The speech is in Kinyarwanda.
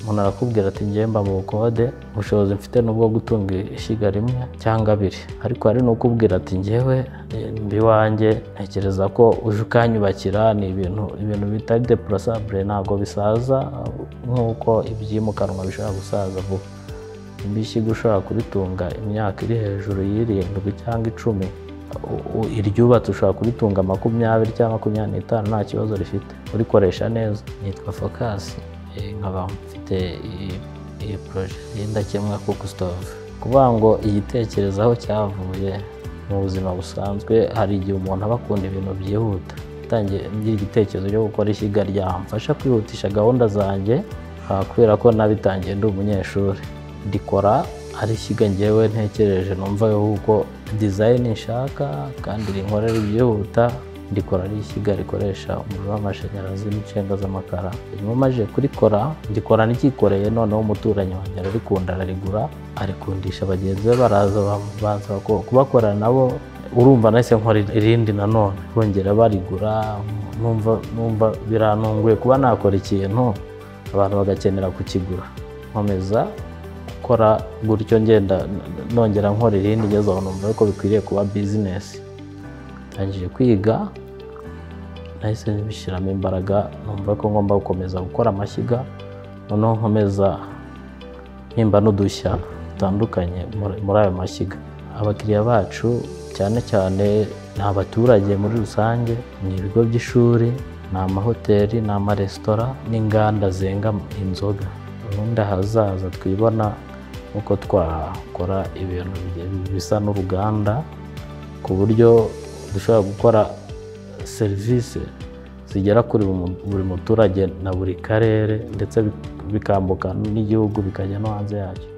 umuntu arakubwira ati ngiye mba mu bukode ubushobozi mfite nubwo gutunga ishyiga rimwe cyangwa abiri ariko hari n'ukubwira ati ngewe mba iwanjye ntekereza ko uje ukanyubakira ni ibintu ibintu bitari depurasabure ntabwo bisaza nk'uko ibyimukanwa bishobora gusaza vuba niba ishyiga ushobora kuritunga imyaka iri hejuru y'irindwi cyangwa icumi iryubatse ushobora kuritunga makumyabiri cyangwa makumyabiri n'itanu nta kibazo rifite urikoresha neza nitwa fokasi nkaba mfite iyi poroje y'indakemwa kuko sitove kuvuga ngo igitekerezaho cyavuye mu buzima busanzwe hari igihe umuntu aba akunda ibintu byihuta yatangiye igitekerezo cyo gukora ishyiga ryamfasha kwihutisha gahunda zanjye kubera ko nabitangiye ndi umunyeshuri ndikora ari ishyiga ngewe ntekereje numva yuko dizayini nshaka kandi rinkorera ibyihuta ndikora ari ishyiga rikoresha umuriro w'amashanyarazi n'inshinga z'amakara nyuma amajije kurikora ndikora n'icyikoreye noneho umuturanyi wanjye ararikunda ararigura arikundisha bagenzi be baraza babanza kubakorana nabo urumva nahise nkora irindi nanone bongera barigura numva birantunguye kuba nakora ikintu abantu bagakenera kukigura nkomeza gukora gutyo ngenda nongera nkora irindi ngeze aho numva ko bikwiriye kuba bizinesi ndangije kwiga nahise bishyiramo imbaraga numva ko ngomba gukomeza gukora amashyiga noneho nkomeza mpimba n'udushya dutandukanye muri ayo mashyiga abakiriya bacu cyane cyane ni abaturage muri rusange ni ibigo by'ishuri ni amahoteli ni amaresitora n'inganda zenga inzoga ubundi ahazaza twibona uko twakora ibintu bisa n'uruganda ku buryo dushobora gukora serivisi zigera kuri buri muturage na buri karere ndetse bikambuka n'igihugu bikajya no hanze yacyo